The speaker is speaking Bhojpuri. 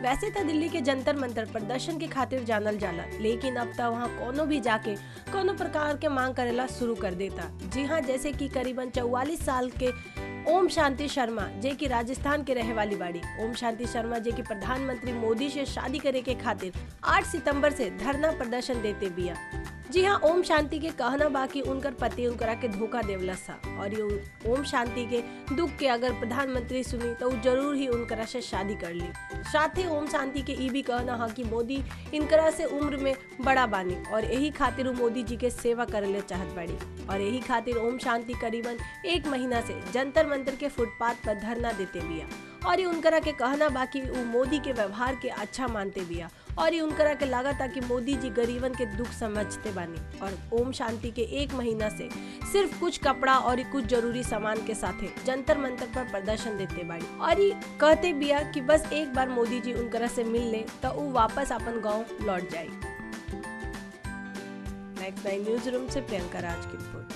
वैसे तो दिल्ली के जंतर मंतर प्रदर्शन के खातिर जानल जाला लेकिन अब तो वहाँ कोनो भी जाके कोनो प्रकार के मांग करेला शुरू कर देता जी हाँ जैसे कि करीबन चौवालीस साल के ओम शांति शर्मा जे की राजस्थान के रहे वाली बाड़ी ओम शांति शर्मा जे की प्रधानमंत्री मोदी से शादी करे के खातिर 8 सितंबर से धरना प्रदर्शन देते बिया जी हाँ ओम शांति के कहना बाकी उनकर पति उनकरा के धोखा देवला सा और ये ओम शांति के दुख के अगर प्रधानमंत्री सुनी तो उ जरूर ही उनकरा से शादी कर ली साथ ही ओम शांति के ई भी कहना है कि मोदी इनकरा से उम्र में बड़ा बानी और यही खातिर उ मोदी जी के सेवा करे चाहत बाड़ी और यही खातिर ओम शांति करीबन एक महीना से जंतर मंतर के फुटपाथ पर धरना देते बिया और ये उनकरा के कहना बाकी उ मोदी के व्यवहार के अच्छा मानते बिया और ये उनकरा के लागत कि मोदी जी गरीबन के दुख समझते बानी और ओम शांति के एक महीना से सिर्फ कुछ कपड़ा और कुछ जरूरी सामान के साथे जंतर मंतर पर प्रदर्शन देते बाड़ी और ये कहते बिया कि बस एक बार मोदी जी उनकरा से मिल ले तो वो वापस अपन गांव लौट जाए नेक्स्ट नाइन न्यूज रूम से प्रियंका राज की रिपोर्ट